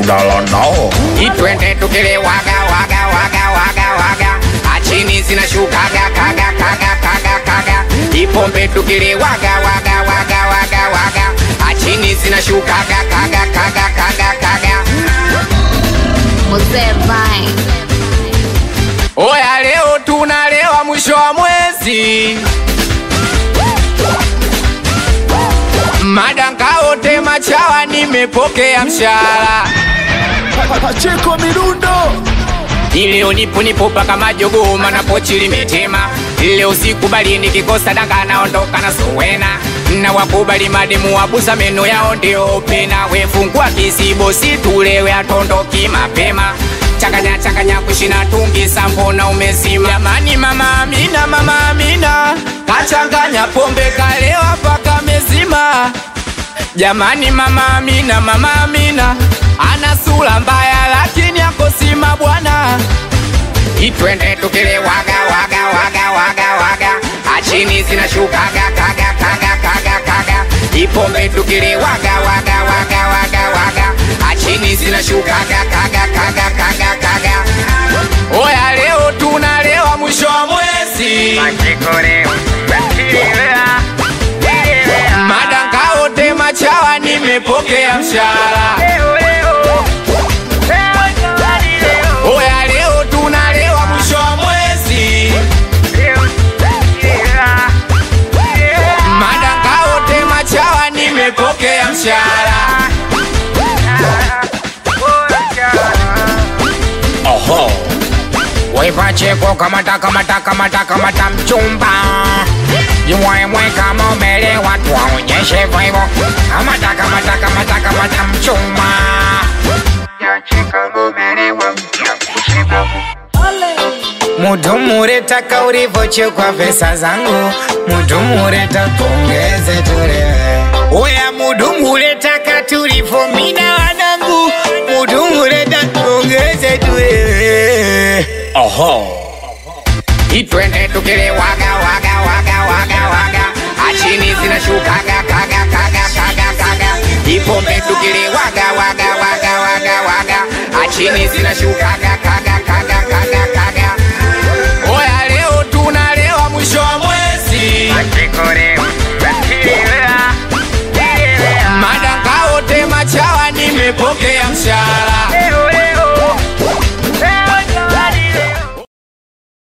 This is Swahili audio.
kulala nao itwende tukile waga waga waga waga waga achini zinashukaga kaga kaga kaga kaga ipombe tukile waga waga waga waga waga achini zinashukaga kaga kaga kaga kaga Mzee Vine. oya leo tunalewa mwisho wa mwezi madangaote machawa nimepokea mshahara Pacheko mirundo Ileo nipo nipo paka majogoo mana pochi limetema. Leo sikubali nikikosa danga naondoka na sowena na wakubali mademu wabusa meno yao ndio pena. We fungua kisibo situlewe atondoki mapema changanya changanya kushina tungi sambona umezima. Jamani mama Amina, mama Amina kachanganya pombe kalewa paka mezima. Jamani mama Amina, mama Amina ana sura mbaya lakini akosima bwana. Itwende tukile waga waga waga waga waga achini zinashukaga kaga kaga kaga kaga ipombe tukile waga waga waga waga waga achini zinashukaga kaga kaga kaga kaga oya leo tunalewa mwisho wa mwezi madangaote machawa nimepokea mshahara oya leo tunalewa mwisho wa mwezi madangaote machawa nimepokea mshahara Oho Wepacheko kamata kamata kamata kamata mchumba Jimwemwe kama umelewa tuwaonyeshe vivo Kamata kamata kamata kamata mchumba Mudumure taka ulivochekwa pesa zangu Mudumure takongeze tulewe Oya mudumure taka tulivomina wanangu Mudumure takongeze tulewe Oho Itwende tukile waga waga waga waga waga Achini zinashukaga kaga kaga kaga kaga Ipombe tukile waga waga waga waga waga Achini zinashukaga kaga kaga kaga